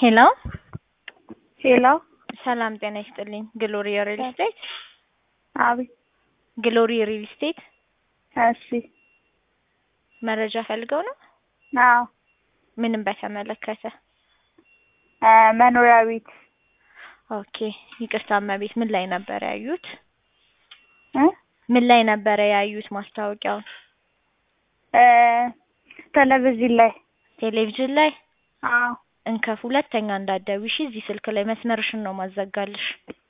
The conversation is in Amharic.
ሄሎ ሄሎ ሰላም ጤና ይስጥልኝ። ግሎሪ ሪል ስቴት አቤት። ግሎሪ ሪል ስቴት እሺ። መረጃ ፈልገው ነው? አዎ ምንም በተመለከተ? እ መኖሪያ ቤት ኦኬ ይቅርታ እመቤት፣ ምን ላይ ነበር ያዩት? እ ምን ላይ ነበረ ያዩት ማስታወቂያውን? እ ቴሌቪዥን ላይ ቴሌቪዥን ላይ? አዎ እንከፍ ሁለተኛ እንዳትደውይ እሺ። እዚህ ስልክ ላይ መስመርሽን ነው ማዘጋልሽ።